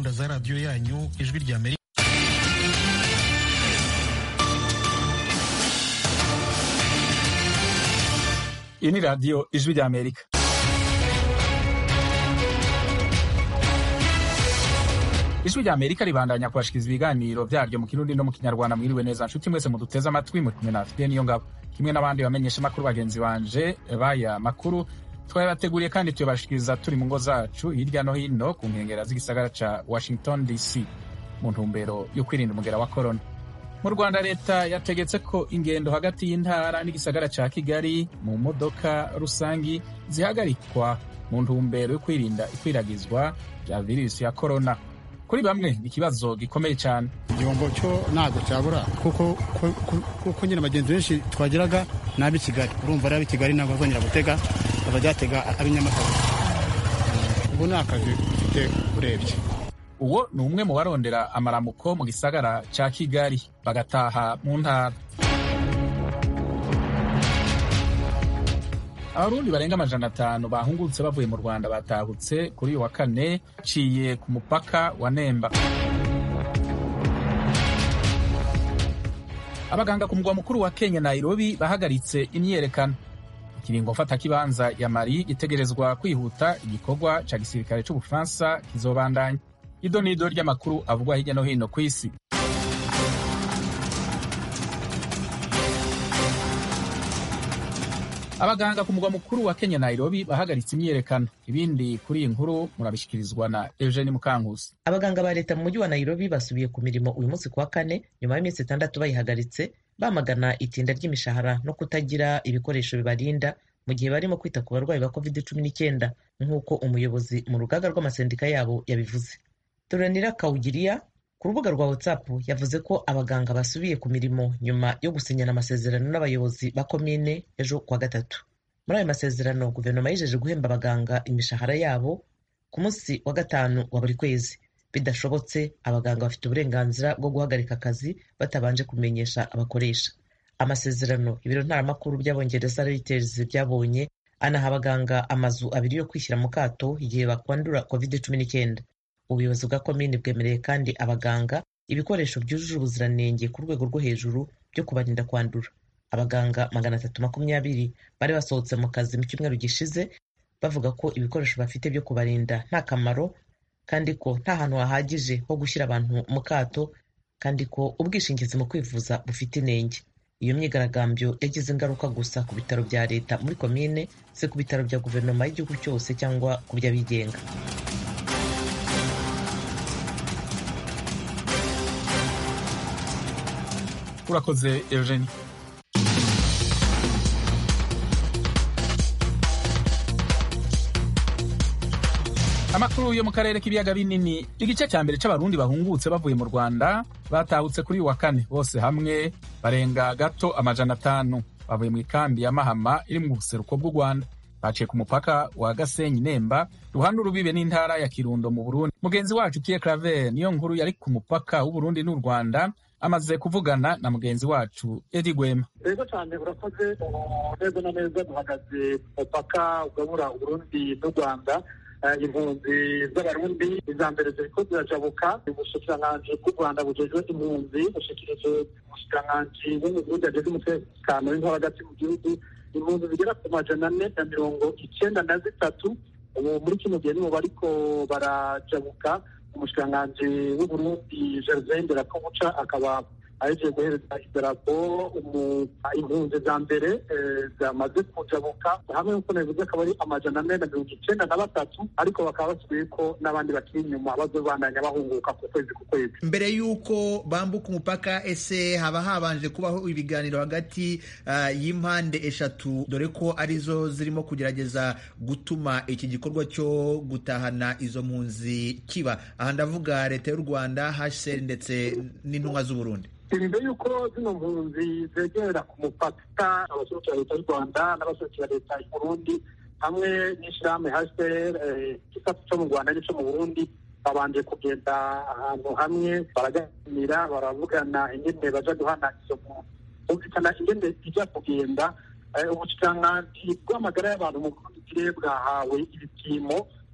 gahunda za radiyo yanyu ijwi rya amerika iyi ni radiyo ijwi rya amerika ijwi rya amerika ribandanya kubashikiriza ibiganiro vyaryo mu kirundi no mu kinyarwanda mwiriwe neza nshuti mwese muduteze amatwi muri kumwe na fide niyo ngabo kimwe n'abandi bamenyesha makuru bagenzi banje baya makuru twabateguriye kandi tuyabashikiriza turi mu ngo zacu hirya no hino ku nkengera z'igisagara ca washington dc mu ntumbero yo kwirinda umugera wa korona mu rwanda leta yategetse ko ingendo hagati y'intara n'igisagara ca kigali mu modoka rusangi zihagarikwa mu ntumbero yo kwirinda ikwiragizwa rya virusi ya korona kuri bamwe ni ikibazo gikomeye cyane igihombo cyo ntabwo cyabura kuko kuko nyine abagenzi benshi twageraga ni ab'i kigali urumva rero ab'i kigali ntabwo bazongera gutega bazajyatega ab'i nyamagabe ubu ni akazi ufite urebye uwo ni umwe mu barondera amaramuko mu gisagara ca kigali bagataha mu ntara abarundi barenga amajana atanu bahungutse bavuye mu rwanda batahutse kuri uyu wa kane ciye ku mupaka wa nemba abaganga ku mugwa mukuru wa kenya nairobi bahagaritse imyiyerekano ikiringo mfatakibanza ya mari itegerezwa kwihuta igikorwa ca gisirikare c'ubufaransa kizobandanya ido n'ido ry'amakuru avugwa hirya no hino ku isi abaganga ku mugwa mukuru wa kenya nairobi bahagaritse imyiyerekano ibindi kuri iyi nkuru murabishyikirizwa na eugene mukankusi abaganga ba leta mu mujyi wa nairobi basubiye ku mirimo uyu munsi ku wa kane nyuma y'iminsi itandatu bayihagaritse bamagana itinda ry'imishahara no kutagira ibikoresho bibarinda mu gihe barimo kwita ku barwayi ba covid cumi n'icyenda nk'uko umuyobozi mu rugaga rw'amasendika yabo yabivuze turanira kawugiriya ku rubuga rwa whatsapp yavuze ko abaganga basubiye ku mirimo nyuma yo gusinyana amasezerano n'abayobozi ba komine ejo kuwa gatatu muri ayo masezerano guverinoma yijeje guhemba abaganga imishahara yabo ku munsi wa gatanu wa buri kwezi bidashobotse abaganga bafite uburenganzira bwo guhagarika akazi batabanje kumenyesha abakoresha amasezerano ibiro ntaramakuru by'abongereza reuters byabonye anaha abaganga amazu abiri yo kwishyira mu kato igihe bakwandura covid cumi n'icyenda ubuyobozi bwa komini bwemereye kandi abaganga ibikoresho byujuje ubuziranenge ku rwego rwo hejuru byo kubarinda kwandura abaganga magana atatu makumyabiri bari basohotse mu kazi mu cyumweru gishize bavuga ko ibikoresho bafite byo kubarinda nta kamaro kandi ko nta hantu hahagije ho gushyira abantu mu kato kandi ko ubwishingizi mu kwivuza bufite inenge iyo myigaragambyo yagize ingaruka gusa ku bitaro bya leta muri komine si ku bitaro bya guverinoma y'igihugu cyose cyangwa ku by'abigenga urakoze eugenie amakuru yo mu karere k'ibiyaga binini igice cya mbere c'abarundi bahungutse bavuye mu rwanda batahutse kuri uyu wa kane bose hamwe barenga gato amajana atanu bavuye mu ikambi ya mahama iri mu buseruko bw'u rwanda baciye ku mupaka wa gasenyi nemba ruhande urubibe n'intara ya kirundo mu burundi mugenzi wacu kiye claver niyo nkuru yari ku mupaka w'uburundi n'u rwanda amaze kuvugana na mugenzi wacu edi gwema rero cyane urakoze neza na neza duhagaze ku mupaka ugabura uburundi n'u rwanda impunzi z'abarundi iza mbere ziriko zirajabuka ubushikiranganji bw'u rwanda bujejwe impunzi bushikirije umushikiranganji w'umurundi ajejwe umutekano w'intore hagati mu gihugu impunzi zigera ku majana ane na mirongo icyenda na zitatu ubu muri kino gihe nibo bariko barajabuka umushikiranganji w'uburundi gervain nderakobuca akaba ahejeje guhereza idarapo impunzi za mbere zamaze kujabuka hamwe nk'uko nabivuze akaba ari amajana ane na mirongo icyenda na batatu ariko bakaba basubiye ko n'abandi bakiri inyuma bazobandanya bahunguka ku kwezi ku kwezi mbere y'uko bambuka umupaka ese haba habanje kubaho ibiganiro hagati uh, y'impande eshatu dore ko arizo zirimo kugerageza gutuma iki gikorwa cyo gutahana izo mpunzi kiba aha ndavuga leta y'u rwanda hcr ndetse n'intumwa z'uburundi imbere y'uko zino mpunzi zegera ku mupaka abaserukira leta y'u rwanda n'abaserukira leta y'uburundi hamwe n'ishyirahamwe hcr igisata cyo mu rwanda n'ico mu burundi babanje kugenda ahantu hamwe baraganira baravugana ingene baja guhana izo mpunzi bumvikana ingene ija kugenda ubushikiranganji bw'amagara y'abantu mu burundi bwahawe ibipimo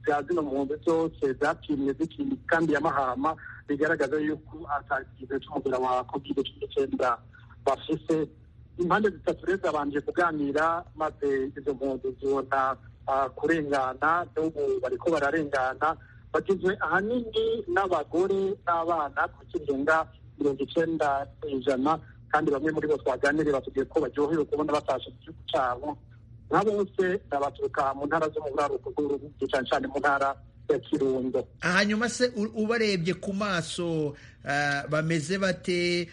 bya zino mpunzi zose zapimwe zikiri kandi ya mahama bigaragaza yuko atakize c'umugera wa covid cumi n'icyenda bafise impande zitatu rero zabanje kuganira maze izo mpunzi zibona kurengana n'ubu bariko bararengana bagizwe ahanini n'abagore n'abana ku kirenga mirongo icenda ijana kandi bamwe muri bo twaganiriye batubwiye ko baryohewe kubona batashe mu gihugu cyabo nka bose baturuka mu ntara zo mu buraruko bw'uruhu cyane cyane mu ntara ya kirundo hanyuma se ubarebye ku maso bameze bate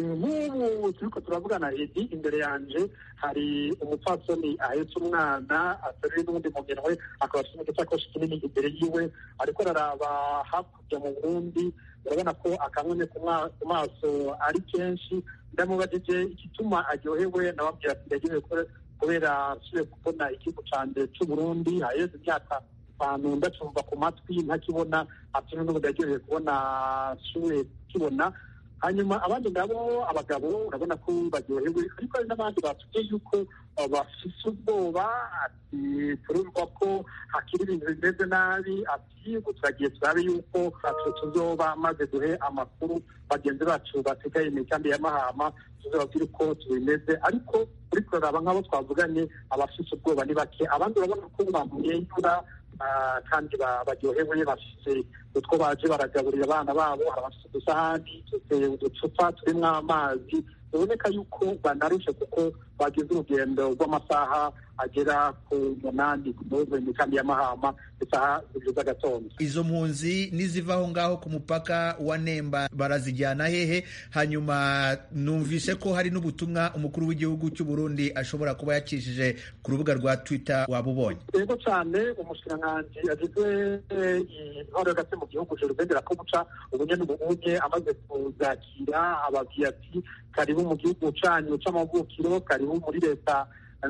nk'ubu turiko turavugana edi imbere yanje hari umupfasoni ahetse umwana ateruye n'ubundi mugenwe akaba afite n'igisakoshi kinini imbere yiwe ariko araraba hakurya mu burundi urabona ko akamwene ku maso ari kenshi ndamubajije igituma aryohewe nababwira ati ndaryohewe kubera nsubiye kubona igihugu canje c'uburundi haheze imyaka itanu ndacumva ku matwi ntakibona ati n'ubu ndaryohewe kubona nsubiye kibona hanyuma abandi nabo abagabo urabona ko baryohewe ariko hari n'abandi batubwiye yuko bafise ubwoba ati turumva ko hakiri ibintu bimeze nabi ati turagiye turabe yuko atu tuzoba maze duhe amakuru bagenzi bacu basigaye imigambi ya mahama tuzababwire uko tubimeze ariko uri kuraraba nk'abo twavuganye abafise ubwoba ni bake abandi urabona ko bamwenyura kandi baryohewe bafite utwo baje baragaburira abana babo hari abafite udusahani uducupa turimo amazi biboneka yuko banarushe kuko bagize urugendo rw'amasaha agera ku munani muri mikambi ya mahama isaha zibiri z'agatondo izo mpunzi niziva aho ngaho ku mupaka wa nemba barazijyana hehe hanyuma numvise ko hari n'ubutumwa umukuru w'igihugu cy'u Burundi ashobora kuba yakishije ku rubuga rwa twitter waba ubonye yego cyane umushikiranganji agize intore hagati mu gihugu jerubendera ko guca ubunye n'ubunye amaze kuzakira ababwiye ati karibu mu gihugu canyu c'amavukiro karibu muri leta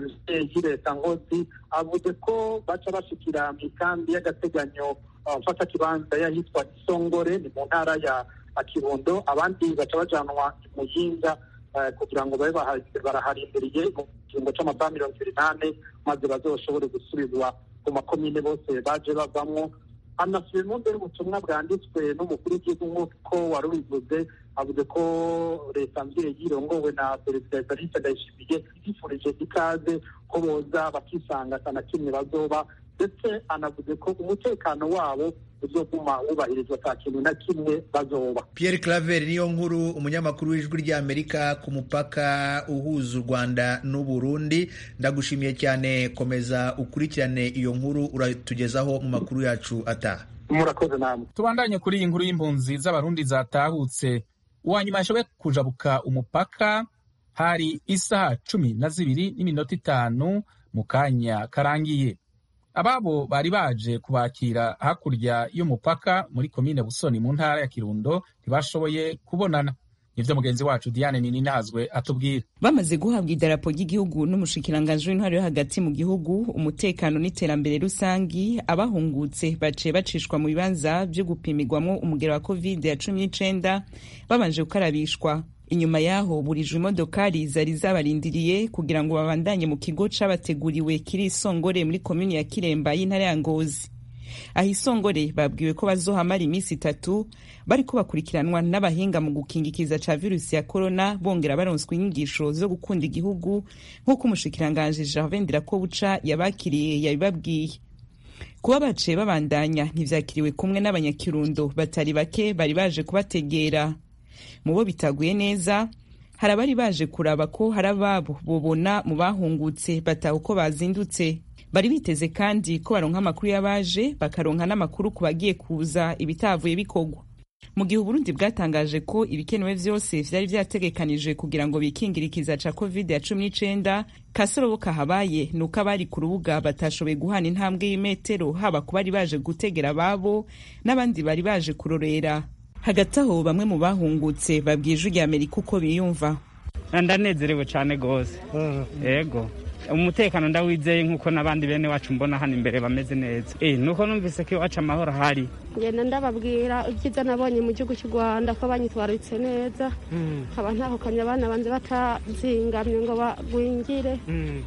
yi leta ngozi avuze ko baca bashikira mu ikambi y'agateganyo mfata kibanza y'ahitwa isongore ni mu ntara ya kirundo abandi baca bajanwa i muyinga kugira ngo babe baraharindiriye mu kiringo c'amasaha mirongo ibiri n'ane maze bazoshobore gusubizwa ku makomine bose baje bavamwo anasubiyemo mbere ubutumwa bwanditswe n'umukuru w'igihugu nk'uko wari ubivuze avuze ko leta mbyeyi irongowe na perezida evariste ndayishimiye yifurije ikaze ko boza bakisanga na kimwe bazoba ndetse anavuze ko umutekano wabo uzoguma wubahirizwa ata kintu na kimwe bazoba Pierre Claver niyo nkuru umunyamakuru w'ijwi ry'Amerika ku mupaka uhuza u Rwanda n'u Burundi ndagushimiye cyane komeza ukurikirane iyo nkuru uratugezaho mu makuru yacu ataha murakoze namwe tubandanye kuri iyi nkuru y'impunzi z'abarundi zatahutse uwa nyuma yashoboye kujabuka umupaka hari isaha cumi na zibiri n'iminota itanu mu kanya karangiye ababo bari baje kubakira hakurya y'umupaka muri komine busoni mu ntara ya kirundo ntibashoboye kubonana nivyo mugenzi wacu diane nininazwe atubwira bamaze guhabwa idarapo ry'igihugu n'umushikiranganji w'intwaro yo hagati mu gihugu umutekano n'iterambere rusangi abahungutse baciye bacishwa mu bibanza vyo gupimirwamwo umugero wa covid ya cumi n'icenda babanje gukarabishwa inyuma yaho burijwe imodokari zari zabarindiriye kugira ngo babandanye mu kigo cabateguriwe kiri isongore muri komini ya kiremba y'intara ya ngozi aho isongore babwiwe ko bazohamara iminsi itatu bariko bakurikiranwa n'abahinga mu gukingikiza ca virusi ya korona bongera baronswa inyigisho zo gukunda igihugu nk'uko umushikiranganji Gervais Ndirakobuca yabakiriye yabibabwiye kuba baciye babandanya ntivyakiriwe kumwe n'abanyakirundo batari bake bari baje kubategera mu bo bitaguye neza hari abari baje kuraba ko hari ababo bobona mu bahungutse bataha uko bazindutse bari biteze kandi ko baronka amakuru y'abaje bakaronka n'amakuru ku bagiye kuza ibitavuye bikorwa mu gihe uburundi bwatangaje ko ibikenewe vyose vyari vyategekanijwe kugira ngo bikingire ikiza ca covid ya cumi n'icenda kasorobo kahabaye ni uko abari ku rubuga batashoboye guhana intambwe y'imetero haba ku bari baje gutegera ababo n'abandi bari baje kurorera hagati aho bamwe mu bahungutse babwiye ijwi rya amerika uko biyumva ndanezerewe cyane rwose yego umutekano ndawizeye nk'uko n'abandi bene wacu mbona hano imbere bameze neza eh nuko numvise ko iwacu amahoro ahari ngenda ndababwira ibyiza nabonye mu gihugu cy'u rwanda ko banyitwararitse neza nkaba ntahukanye abana banze batazingamye ngo bagwingire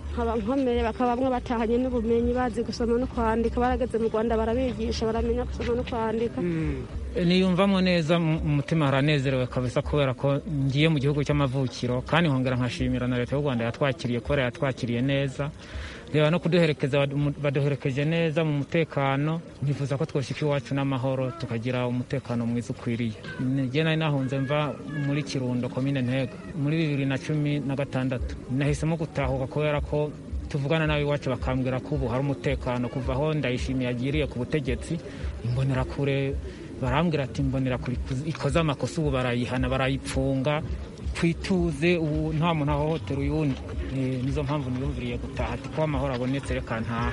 nkaba nkomeye bakaba bamwe batahanye n'ubumenyi bazi gusoma no kwandika barageze mu rwanda barabigisha baramenya gusoma no kwandika niyumvamo neza mu mutima haranezerewe kabisa kubera ko ngiye mu gihugu cy'amavukiro kandi nkongera nkashimira na leta y'u rwanda yatwakiriye kubera yatwakiriye neza reba no kuduherekeza baduherekeje neza mu mutekano nkifuza ko twoshyika iwacu n'amahoro tukagira umutekano mwiza ukwiriye njye nari nahunze mva muri kirundo komine ntega muri bibiri na cumi na gatandatu nahisemo gutahuka kubera ko tuvugana nawe iwacu bakambwira ko ubu hari umutekano kuva aho ndayishimiye agiriye ku butegetsi imbonerakure barambwira ati imbonerakure ikoze amakosa ubu barayihana barayipfunga twituze ubu nta muntu ahohotera uyundi nizo mpamvu niyumviriye gutaha ati ko amahoro abonetse reka ntaha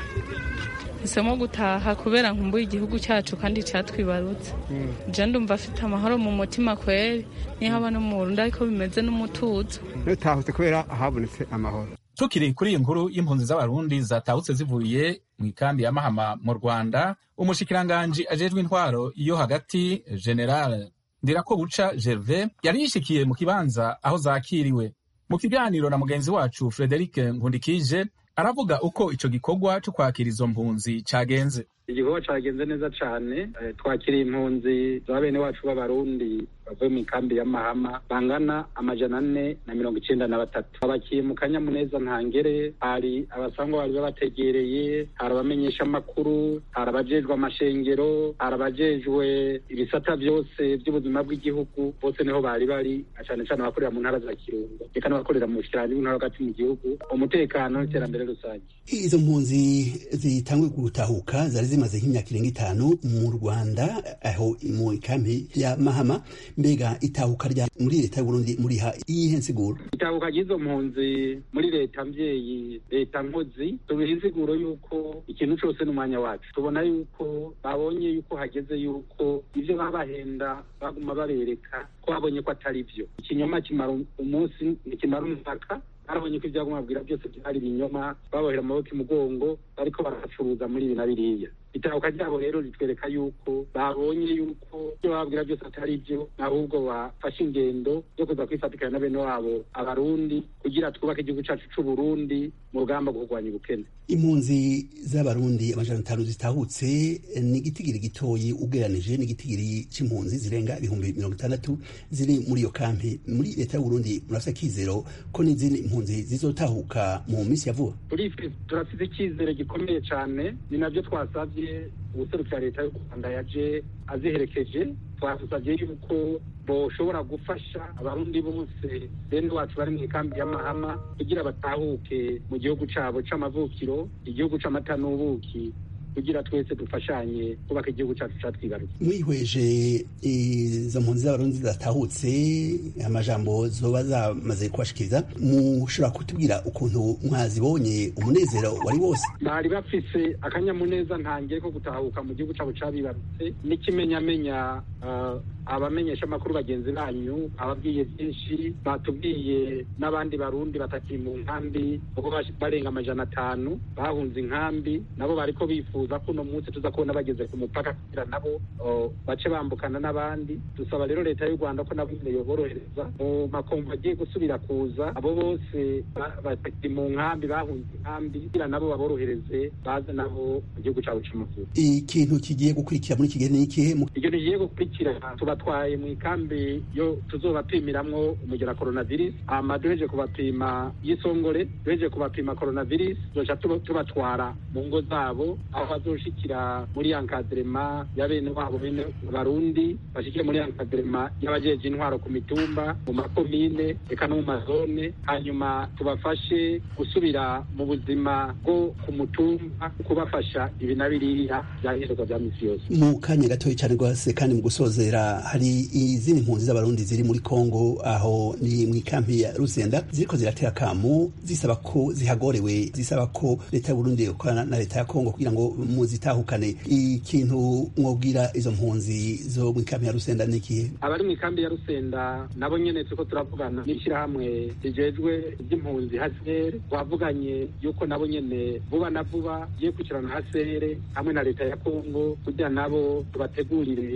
hisemo gutaha kubera nkumbuye igihugu cyacu kandi cyatwibarutse je ndumva afite amahoro mu mutima kweri niyo haba no mu burundi ariko bimeze n'umutuzo dutahutse kubera habonetse amahoro tukiri kuri iyi nkuru y'impunzi z'abarundi zatahutse zivuye mu ikambi ya mahama mu rwanda umushikiranganji ajejwe intwaro yo hagati general ndirako buca gervais yari yishikiye mu kibanza aho zakiriwe mu kiganiro na mugenzi wacu frederic nkundikije aravuga uko ico gikorwa co kwakira izo mpunzi cagenze igikorwa cagenze neza cane twakiriye impunzi za bene wacu b'abarundi bavuye mu ikambi ya mahama bangana amajana ane na mirongo icenda na batatu abakiye mu kanyamuneza ntangere hari abasangwa bari babategereye hari abamenyesha amakuru hari abajejwe amashengero hari abajejwe ibisata vyose vy'ubuzima bw'igihugu bose niho bari bari cane cane abakorera mu ntara za kirundo eka n'abakorera mu bushikiranganji bw'intara hagati mu gihugu umutekano n'iterambere rusange izo mpunzi zitangwe gutahuka zari zimaze nk'imyaka irenga itanu mu rwanda aho mu ikambi ya mahama mbega itahuka rya muri leta y'uburundi muriha iyihe nsiguro itahuka ry'izo mpunzi muri leta mvyeyi leta nkozi tubiha insiguro yuko ikintu cose n'umwanya wacu tubona yuko babonye yuko hageze yuko ivyo babahenda baguma babereka ko babonye ko atari vyo ikinyoma kimara umunsi ntikimara umwaka barabonye ko ivyaguma babwira byose byari ibinyoma babohera amaboko imugongo bariko baracuruza muri ibi na biriya itahuka ryabo rero ritwereka yuko babonye yuko ibyo bababwira byose atari byo ahubwo bafashe ingendo yo kuza kwifatikanya na bene wabo abarundi kugira twubake igihugu cacu c'uburundi mu rugamba rwo kurwanya ubukene impunzi z'abarundi amajana atanu zitahutse ni igitigiri gitoyi ugereranije n'igitigiri c'impunzi zirenga ibihumbi mirongo itandatu ziri muri iyo kampi muri leta y'uburundi murafise akizero ko n'izindi impunzi zizotahuka mu minsi ya vuba turafise icyizere gikomeye cane ni navyo twasavye ubuserukira leta y'u rwanda yaje aziherekeje twasavye yuko boshobora gufasha abarundi bose bene wacu bari mu ikambi ya mahama kugira batahuke mu gihugu cabo c'amavukiro igihugu c'amata n'ubuki kugira twese dufashanye kubaka igihugu cyacu catwibarutse mwihweje izo mpunzi z'abarundi zatahutse amajambo zoba zamaze kubashikiriza mushobora kutubwira ukuntu mwazibonye umunezero wari wose bari bafise akanyamuneza ntangiye ko gutahuka mu gihugu cabo cabibarutse n'ikimenyamenya uh, abamenyesha amakuru bagenzi banyu ababwiye byinshi batubwiye n'abandi barundi batakiri mu nkambi kuko barenga amajana atanu bahunze inkambi nabo bariko bifuza ko uno munsi tuza kubona bageze ku mupaka kugira nabo bace bambukana n'abandi dusaba rero leta y'u rwanda ko nabo nyine yoborohereza mu makomvu agiye gusubira kuza abo bose batakiri mu nkambi bahunze inkambi kugira nabo baborohereze baze nabo mu gihugu cabo c'amavuko ikintu kigiye gukurikira muri iki gihe ni ikihe ikintu kigiye gukurikira tubatwaye mu ikambi yo tuzobapimiramwo umugera coronavirus hama duheje kubapima y'isongore duheje kubapima coronavirus tuzoca tubatwara mu ngo zabo aho bazoshikira muri ankadrema ya bene wabo bene barundi bashikire muri ankadrema y'abajeje intwaro ku mitumba mu makomine eka no mu mazone hanyuma tubafashe gusubira mu buzima bwo ku mutumba kubafasha ibi na biriya byankenerwa vya misi yose mu kanya gatoya cyane rwose kandi mu gusozera hari izindi mpunzi z'abarundi ziri muri kongo aho ni mu ikampi ya rusenda ziriko ziratera akamu zisaba ko zihagorewe zisaba ko leta y'uburundi ikorana na leta ya kongo kugira ngo muzitahukane ikintu mwobwira izo mpunzi zo mu ikampi ya rusenda ni ikihe abari mu ikambi ya rusenda nabo nyene turiko turavugana n'ishyirahamwe rijejwe iby'impunzi hasere twavuganye yuko nabo nyene vuba na vuba giye kwicarana hasere hamwe na leta ya kongo kugira nabo tubategurire bashobora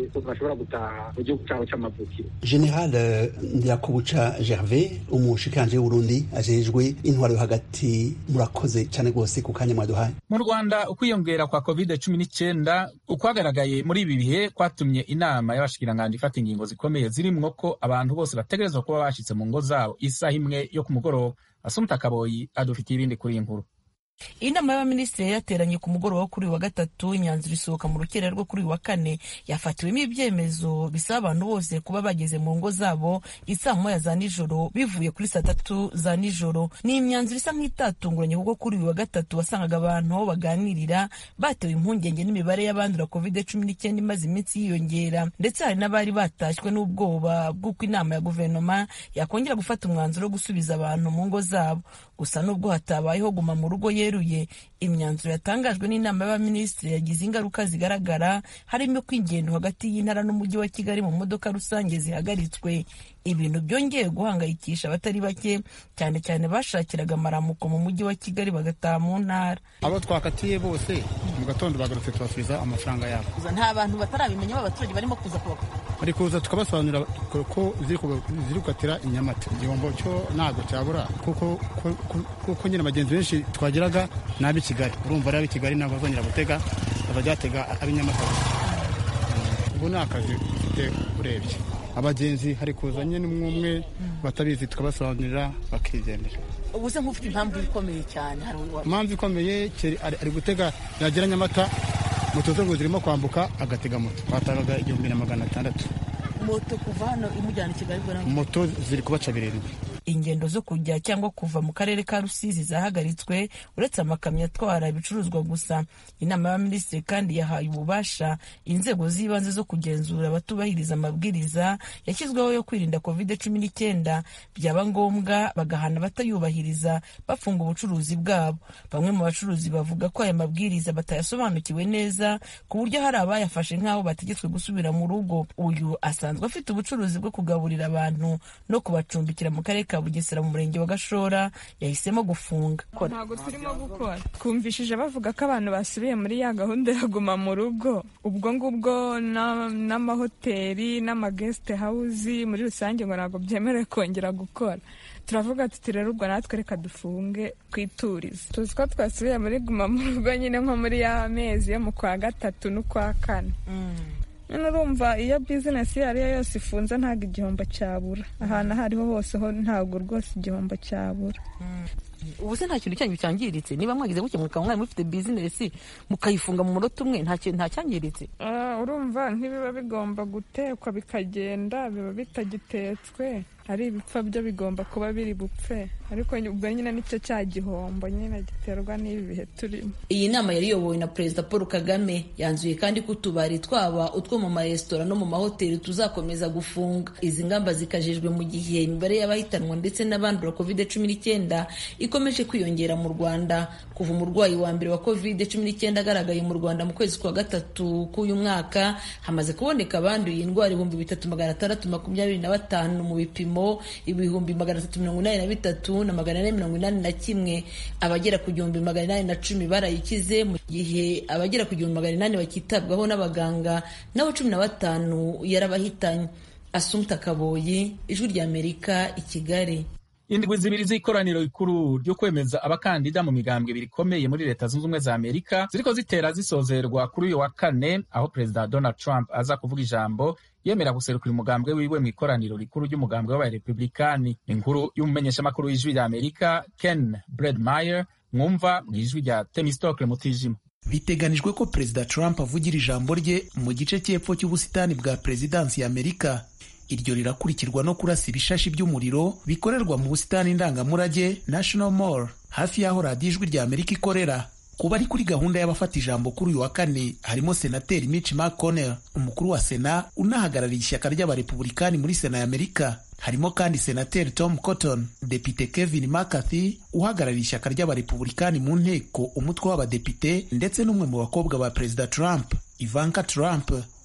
bashobora gutaha mu gihugu cyabo cy'amavukiro general ndirakubuca gervais umushikanje w'uburundi ajejwe intwaro yo hagati murakoze cyane rwose ku kanya mwaduhaye mu rwanda ukwiyongera kwa covid cumi n'icyenda ukwagaragaye muri ibi bihe kwatumye inama y'abashikiranganji ifata ingingo zikomeye zirimwo ko abantu bose bategerezwa kuba bashitse mu ngo zabo isaha imwe yo ku mugoroba asumta kaboyi adufitiye ibindi kuri iyi nkuru inama y'abaminisitiri yateranye ku mugoroba wo kuri uyu wa gatatu imyanzuro isohoka mu rukera rwo kuri uyu wa kane yafatiwemo ibyemezo bisaba abantu bose kuba bageze mu ngo zabo isaa moya za nijoro bivuye kuri saa tatu za nijoro ni imyanzuro isa nk'itatunguranye kuko kuri uyu wa gatatu wasangaga abantu aho baganirira batewe impungenge n'imibare y'abandura covid cumi n'icyenda imaze iminsi yiyongera ndetse hari n'abari batashywe n'ubwoba bw'uko inama ya guverinoma yakongera gufata umwanzuro wo gusubiza abantu mu ngo zabo gusa n'ubwo hatabayeho guma mu rugo yeruye imyanzuro yatangajwe n'inama y'abaminisitiri yagize ingaruka zigaragara harimo ko ingendo hagati y'intara n'umujyi wa kigali mu modoka rusange zihagaritswe ibintu byongeye guhangayikisha abatari bake cyane cyane bashakiraga amaramuko mu mujyi wa kigali bagataha mu ntara abo twakatiye bose mu gatondo bagarutse tubasubiza amafaranga yabo nta bantu batarabimenya b'abaturage barimo kuza kubaka bari kuza tukabasobanurira ko ziri gukatira i nyamata igihombo cyo ntabwo cyabura kuko kuko nyine abagenzi benshi twageraga ni ab'i kigali urumva ari ab'i kigali ntabwo bazongera gutega bazajya ab'i nyamata ubu ni akazi ufite urebye abagenzi hari kuza nyine umwe umwe batabizi tukabasobanurira bakigendera ubu se nk'ufite impamvu ikomeye cyane impamvu ikomeye ari gutega yagera nyamata moto zo zirimo kwambuka agatega moto batangaga igihumbi na magana atandatu moto kuva hano imujyana i kigali moto ziri kubaca birindwi ingendo zo kujya cyangwa kuva mu karere ka rusizi zahagaritswe uretse amakamyo atwara ibicuruzwa gusa inama y'abaminisitiri kandi yahaye ububasha inzego z'ibanze zo kugenzura abatubahiriza amabwiriza yashyizweho yo kwirinda covid cumi n'icyenda byaba ngombwa bagahana abatayubahiriza bafunga ubucuruzi bwabo bamwe mu bacuruzi bavuga ko aya mabwiriza batayasobanukiwe neza ku buryo hari abayafashe nk'aho bategetswe gusubira mu rugo uyu asanzwe afite ubucuruzi bwo kugaburira abantu no kubacumbikira mu karere ka bugesera mu murenge wa gashora yahisemo gufunga ntabwo turimo gukora twumvishije bavuga ko abantu basubiye muri ya gahunda yo guma mu rugo ubwo ngubwo n'amahoteli n'amagesite hawuzi muri rusange ngo ntabwo byemerewe kongera gukora turavuga tuti rero ubwo natwe reka dufunge twiturize tuzi ko twasubiye muri guma mu rugo nyine nko muri ya mezi yo mu kwa gatatu n'ukwa kane nyine urumva iyo bizinesi iyo ari yo yose ifunze ntabwo igihombo cyabura ahantu aho ariho hose ho ntabwo rwose igihombo cyabura ubu se nta kintu cyanyu cyangiritse niba mwagize gutya mukaba mwari mufite bizinesi mukayifunga mu munota umwe nta cyangiritse urumva nk'ibiba bigomba gutekwa bikagenda biba bitagitetswe ari ibipfa byo bigomba kuba biri bupfe ariko ubwo nyine nicyo cya gihombo nyine giterwa n'ibi bihe turimo iyi nama yari iyobowe na perezida paul kagame yanzuye kandi ko utubari twaba utwo mu maresitora no mu mahoteli tuzakomeza gufunga izi ngamba zikajejwe mu gihe imibare y'abahitanwa ndetse n'abandura covid cumi n'icyenda ikomeje kwiyongera mu rwanda kuva umurwayi wa mbere wa covid cumi n'icyenda agaragaye mu rwanda mu kwezi kwa gatatu k'uyu mwaka hamaze kuboneka abanduye indwara ibihumbi bitatu magana atandatu makumyabiri na batanu mu bipimo ibihumbi magana atatu mirongo inani na bitatu na magana ane mirongo inani na kimwe abagera ku gihumbi magana inani na cumi barayikize mu gihe abagera ku gihumbi magana inani bakitabwaho n'abaganga nabo cumi na batanu yarabahitanye asumta kaboyi ijwi ry'amerika i kigali indwi zibiri z'ikoraniro rikuru ryo kwemeza abakandida mu migambwe ibiri ikomeye muri leta zunze ubumwe za amerika ziriko zitera zisozerwa kuri uyu wa kane aho perezida donald trump aza kuvuga ijambo yemera guserukira umugambwe wiwe mu ikoraniro rikuru ry'umugambwe w'abarepublikani inkuru y'umumenyeshamakuru w'ijwi rya amerika ken bredmeyer mwumva mu ijwi rya temistokle mutijima biteganijwe ko perezida trump avugira ijambo rye mu gice cy'epfo cy'ubusitani bwa perezidansi ya amerika iryo rirakurikirwa no kurasa ibishashi by'umuriro bikorerwa mu busitani ndangamurage national mall hafi y'aho radiyo ijwi rya amerika ikorera kuba ari kuri gahunda y'abafata ijambo kuri uyu wa kane harimo senateri mitch mcconnell umukuru wa sena unahagarariye ishyaka ry'abarepublikani muri sena ya amerika harimo kandi senateri tom cotton depite kevin mccarthy uhagarariye ishyaka ry'abarepublikani mu nteko umutwe w'abadepite ndetse n'umwe mu bakobwa ba perezida trump ivanka trump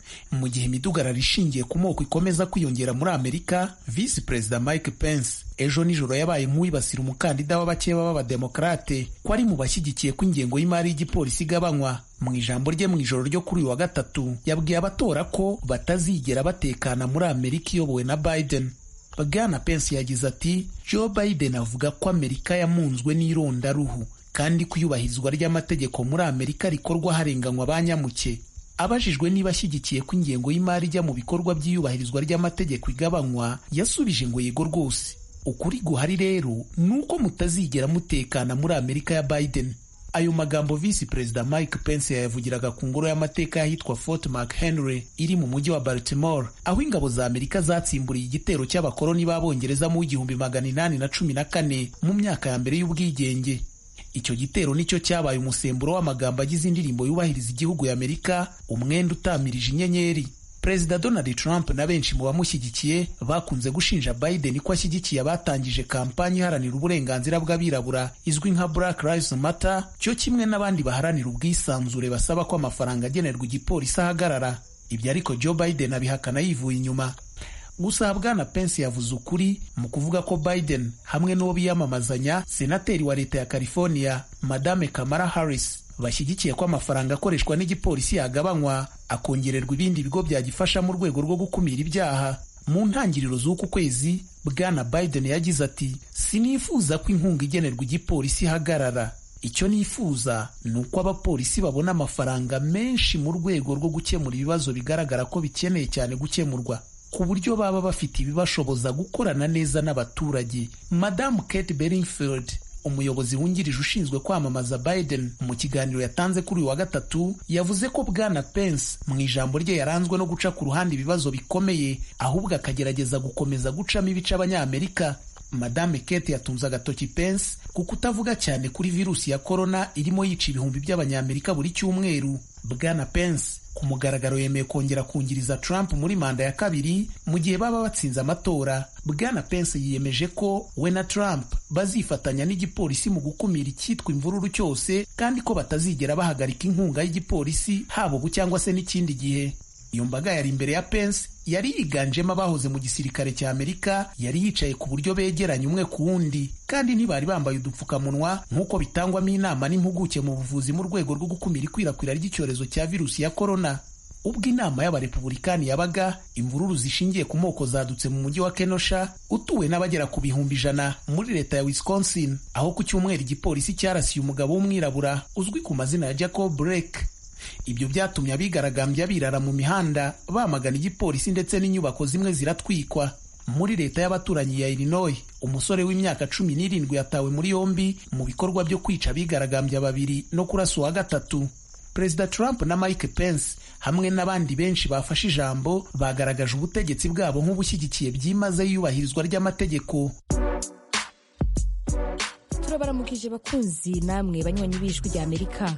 mu gihe imidugararo ishingiye ku moko ikomeza kwiyongera muri amerika visi perezida mike pence ejo nijoro yabaye nk'uwibasira umukandida w'abakeba b'abademokarate ko ari mu bashyigikiye ko ingengo y'imari y'igipolisi igabanywa mu ijambo rye mu ijoro ryo kuri uyu wa gatatu yabwiye abatora ko batazigera batekana muri amerika iyobowe na biden bwana pence yagize ati joe biden avuga ko amerika yamunzwe n'irondaruhu kandi ko iyubahirizwa ry'amategeko muri amerika rikorwa harenganywa ba nyamuke abajijwe niba ashyigikiye ko ingengo y'imari ijya mu bikorwa by'iyubahirizwa ry'amategeko igabanywa yasubije ngo yego rwose ukuri guhari rero ni uko mutazigera mutekana muri amerika ya biden ayo magambo visi perezida mike pence yayavugiraga ku ngoro y'amateka y'ahitwa fort mchenry iri mu mujyi wa baltimore aho ingabo za amerika zatsimburiye igitero cy'abakoloni b'abongereza mu w'igihumbi magana inani na cumi na kane mu myaka ya mbere y'ubwigenge icyo gitero nicyo cyabaye umusemburo w'amagambo agize indirimbo yubahiriza igihugu y'amerika umwenda utamirije inyenyeri perezida donald trump na benshi mu bamushyigikiye bakunze gushinja biden ko ashyigikiye abatangije kampanyi iharanira uburenganzira bw'abirabura izwi nka black lives matter cyo kimwe n'abandi baharanira ubwisanzure basaba ko amafaranga agenerwa igipolisi ahagarara ibyo ariko joe biden abihakana yivuye inyuma gusa bwana pence yavuze ukuri mu kuvuga ko biden hamwe n'uwo biyamamazanya senateri wa leta ya california madame kamara harris bashyigikiye ko amafaranga akoreshwa n'igipolisi yagabanywa akongererwa ibindi bigo byagifasha mu rwego rwo gukumira ibyaha mu ntangiriro z'uku kwezi bwana biden yagize ati sinifuza ko inkunga igenerwa igipolisi ihagarara icyo nifuza ni uko abapolisi babona amafaranga menshi mu rwego rwo gukemura ibibazo bigaragara ko bikeneye cyane gukemurwa ku buryo baba bafite ibibashoboza gukorana neza n'abaturage madamu kate beringfield umuyobozi wungirije ushinzwe kwamamaza biden mu kiganiro yatanze kuri uyu wa gatatu yavuze ko bwana pence mu ijambo rye yaranzwe no guca ku ruhande ibibazo bikomeye ahubwo akagerageza gukomeza gucamo ibice abanyamerika madame kate yatunze agatoki pence ku kutavuga cyane kuri virusi ya korona irimo yica ibihumbi by'abanyamerika buri cyumweru bwana pence ku mugaragaro yemeye kongera kungiriza Trump muri manda ya kabiri mu gihe baba batsinze amatora bwana Pence yiyemeje ko we na Trump bazifatanya n'igipolisi mu gukumira icyitwa imvururu cyose kandi ko batazigera bahagarika inkunga y'igipolisi haba ubu cyangwa se n'ikindi gihe iyo mbaga yari imbere ya Pence yari yiganjemo abahoze mu gisirikare cya Amerika yari yicaye ku buryo begeranye umwe ku wundi kandi ntibari bambaye udupfukamunwa nk'uko bitangwamo inama n'impuguke mu buvuzi mu rwego rwo gukumira ikwirakwira ry'icyorezo cya virusi ya korona ubwo inama y'abarepubulikani yabaga imvururu zishingiye ku moko zadutse mu mujyi wa kenosha utuwe n'abagera ku bihumbi ijana muri leta ya wisconsin aho ku cyumweru igipolisi cyarasiye umugabo w'umwirabura uzwi ku mazina ya jacob blake ibyo byatumye abigaragambya birara mu mihanda bamagana igipolisi ndetse n'inyubako zimwe ziratwikwa muri leta y'abaturanyi ya Illinois umusore w'imyaka cumi n'irindwi yatawe muri yombi mu bikorwa byo kwica abigaragambya babiri no kurasa uwa gatatu perezida Trump na Mike Pence hamwe n'abandi benshi bafashe ijambo bagaragaje ubutegetsi bwabo nk'ubushyigikiye byimazeyo iyubahirizwa ry'amategeko turabaramukije bakunzi namwe banywanyi b'ijwi rya amerika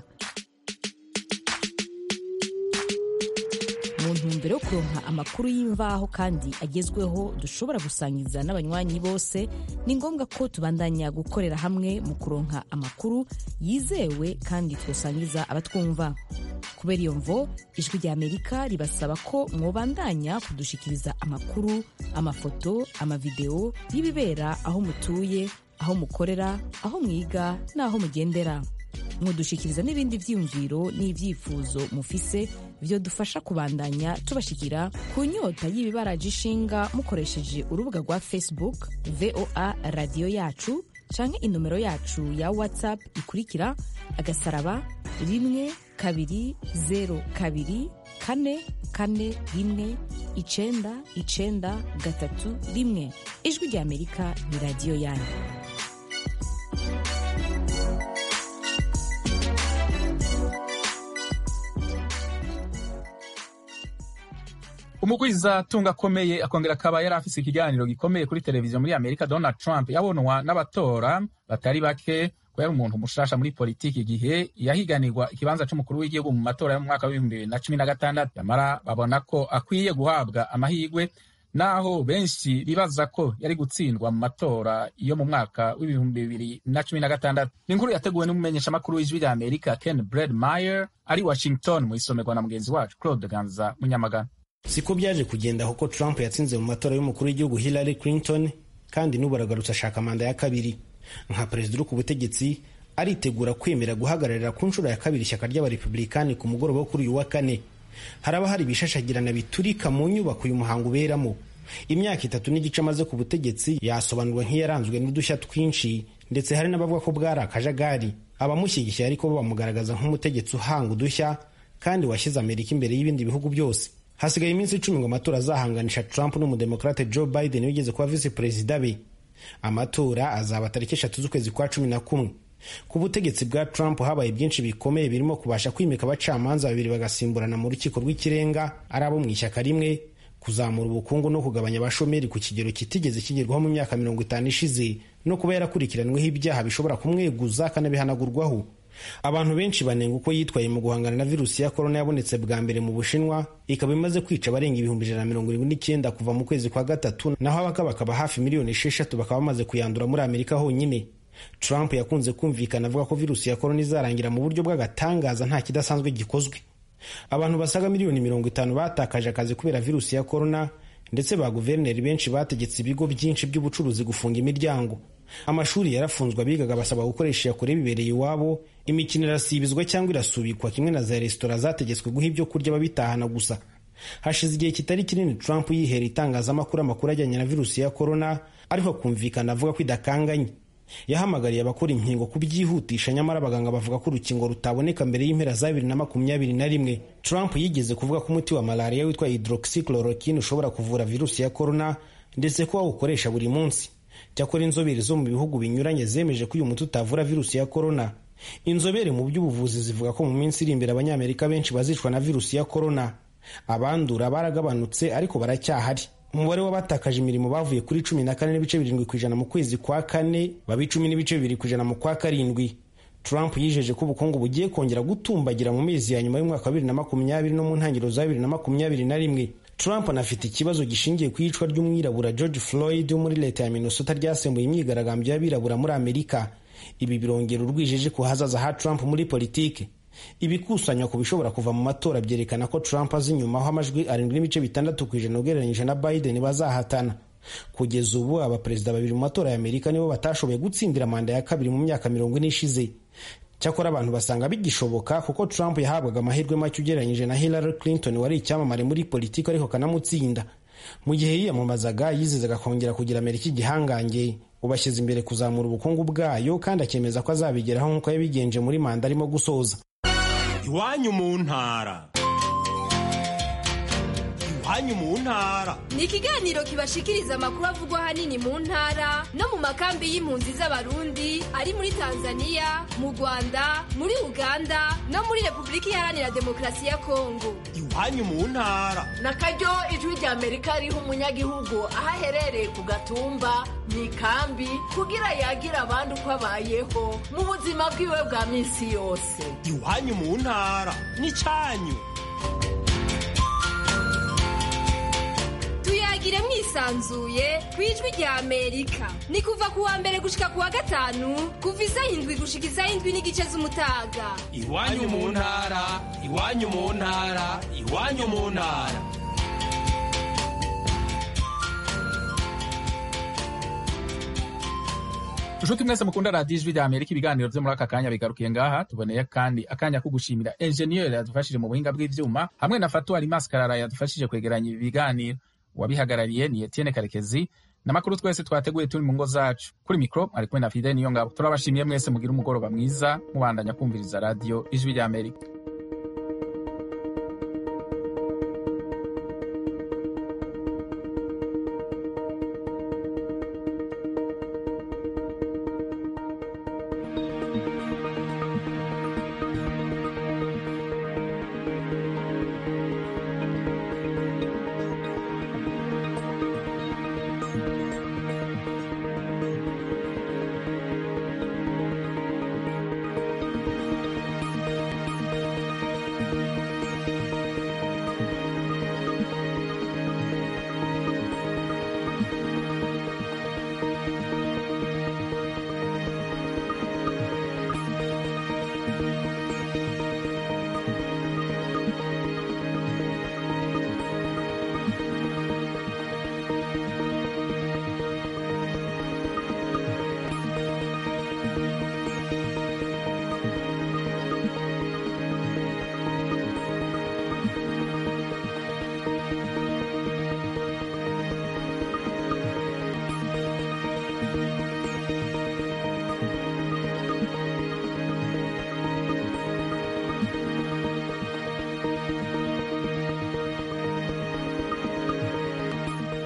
mu ntumbero yo kuronka amakuru y'imvaho kandi agezweho dushobora gusangiza n'abanywanyi bose ni ngombwa ko tubandanya gukorera hamwe mu kuronka amakuru yizewe kandi twosangiza abatwumva kubera iyo mvo ijwi rya amerika ribasaba ko mwobandanya kudushikiriza amakuru amafoto amavideo y'ibibera aho mutuye aho mukorera aho mwiga n'aho mugendera mudushikiriza n'ibindi byiyumviro n'ibyifuzo mufise byo dufasha kubandanya tubashikira ku nyota y'ibibaraje ishinga mukoresheje urubuga rwa facebook voa radiyo yacu canke inomero yacu ya whatsapp ikurikira agasaraba rimwe kabiri zero kabiri kane kane rimwe icenda icenda gatatu rimwe ijwi rya amerika ni radiyo yanyu umugwiza tunga akomeye akongera akaba yari afise ikiganiro gikomeye kuri televiziyo muri amerika donald trump yabonwa n'abatora batari bake ko yari umuntu mushasha muri politiki igihe yahiganirwa ikibanza c'umukuru w'igihugu mu matora yo mu mwaka w'ibihumbi bibiri na cumi na gatandatu nyamara babona ko akwiye guhabwa amahirwe naho benshi bibaza ko yari gutsindwa mu matora yo mu mwaka w'ibihumbi bibiri na cumi na gatandatu ni inkuru yateguwe n'umumenyeshamakuru w'ijwi rya amerika ken bred meyer ari washington mu isomerwa na mugenzi wacu claude ganza munyamagana siko byaje kugenda kuko trump yatsinze mu matora y'umukuru w'igihugu hillary clinton kandi n'ubu aragarutse ashaka manda ya kabiri nka perezida uri ku butegetsi aritegura kwemera guhagararira ku nshuro ya kabiri ishyaka ry'abarepublikani ku mugoroba wo kuri uyu wa kane haraba hari ibishashagirana biturika mu nyubako uyu muhango uberamo imyaka itatu n'igice amaze ku butegetsi yasobanurwa nk'iyaranzwe n'udushya twinshi ndetse hari n'abavuga ko bwari akajagari abamushyigikiye ariko bo bamugaragaza nk'umutegetsi uhanga udushya kandi washyize amerika imbere y'ibindi bihugu byose hasigaye iminsi icumi ngo amatora azahanganisha trump n'umudemokrate joe biden wigeze kuba visi perezida be amatora azaba tariki eshatu z'ukwezi kwa cumi na kumwe ku butegetsi bwa trump habaye byinshi bikomeye birimo kubasha kwimika abacamanza babiri bagasimburana mu rukiko rw'ikirenga ari abo mu ishyaka rimwe kuzamura ubukungu no kugabanya abashomeri ku kigero kitigeze kigerwaho mu myaka mirongo itanu ishize no kuba yarakurikiranweho ibyaha bishobora kumweguza akanabihanagurwaho abantu benshi banenga uko yitwaye mu guhangana na virusi ya korona yabonetse bwa mbere mu bushinwa ikaba imaze kwica abarenga ibihumbi ijana na mirongo irindwi n'icyenda kuva mu kwezi kwa gatatu naho abakaba bakaba hafi miliyoni esheshatu bakaba bamaze kuyandura muri amerika honyine trump yakunze kumvikana avuga ko virusi ya korona izarangira mu buryo bw'agatangaza nta kidasanzwe gikozwe abantu basaga miliyoni mirongo itanu batakaje akazi kubera virusi ya korona ndetse ba guverineri benshi bategetse ibigo byinshi by'ubucuruzi gufunga imiryango amashuri yarafunzwe abigaga basaba gukoresha iyakure bibereye iwabo imikino irasibizwa cyangwa irasubikwa kimwe na za resitora zategetswe guha ibyo kurya babitahana gusa hashize igihe kitari kinini trump yihera itangazamakuru amakuru ajyanye na virusi ya korona ariko akumvikana avuga ko idakanganye yahamagariye abakora inkingo kubyihutisha nyamara abaganga bavuga ko urukingo rutaboneka mbere y'impera za bibiri na makumyabiri na rimwe trump yigeze kuvuga ko umuti wa malariya witwa hydroxychloroquine ushobora kuvura virusi ya korona ndetse ko wawukoresha buri munsi cyakora inzobere zo mu bihugu binyuranye zemeje ko uyu muti utavura virusi ya korona inzobere mu by'ubuvuzi zivuga ko mu minsi iri imbere abanyamerika benshi bazicwa na virusi ya korona abandura baragabanutse ariko baracyahari umubare w'abatakaje imirimo bavuye kuri cumi na kane n'ibice birindwi ku ijana mu kwezi kwa kane baba icumi n'ibice bibiri ku ijana mu kwa karindwi trump yijeje ko ubukungu bugiye kongera gutumbagira mu mezi ya nyuma y'umwaka wa bibiri na makumyabiri no mu ntangiriro za bibiri na makumyabiri na rimwe trump anafite ikibazo gishingiye ku iyicwa ry'umwirabura george floyd wo muri leta ya minnesota ryasembuye imyigaragambyo y'abirabura muri amerika ibi birongera urwijeje ku hazaza ha trump muri politiki ibikusanywa ku bishobora kuva mu matora byerekana ko trump azi inyuma aho amajwi arindwi n'ibice bitandatu ku ijana ugereranyije na biden bazahatana kugeza ubu abaperezida babiri mu matora ya amerika nibo batashoboye gutsindira manda ya kabiri mu myaka mirongo ine ishize cyakora abantu basanga bigishoboka kuko trump yahabwaga amahirwe make ugereranyije na hillary clinton wari icyamamare muri politiki ariko kanamutsinda mu gihe yiyamamazaga yizezaga kongera kugira amerika igihangange ubashyize imbere kuzamura ubukungu bwayo kandi akemeza ko azabigeraho nk'uko yabigenje muri manda arimo gusoza iwanyu mu ntara iwanyu mu ntara ni ikiganiro kibashikiriza amakuru avugwa ahanini mu ntara no mu makambi y'impunzi z'abarundi ari muri tanzania mu rwanda muri uganda no muri repubulika iharanira demokarasi ya kongo iwanyu mu ntara na karyo ijwi rya amerika riha umunyagihugu aho aherereye ku gatumba mu ikambi kugira yagira abandi uko abayeho mu buzima bwiwe bwa minsi yose iwanyu mu ntara ni cyanyu tuyagire mwisanzuye ku ijwi rya amerika ni kuva ku wa mbere gushika ku wa gatanu kuva isaha indwi gushika isaha indwi n'igice z'umutaga iwanyu mu ntara iwanyu mu ntara iwanyu mu ntara nshuti mwese mukunda radiyo ijwi rya amerika ibiganiro byo muri aka kanya bigarukiye ngaha tuboneye kandi akanya ko gushimira enjeniyeri yadufashije mu buhinga bw'ibyuma hamwe na fatuwari maskarara yadufashije kwegeranya ibi biganiro uwabihagarariye ni etienne karekezi n'amakuru twese twateguye turi mu ngo zacu kuri mikoro ari kumwe na fide niyo ngabo turabashimiye mwese mugira umugoroba mwiza mubandanya kumviriza radiyo ijwi rya amerika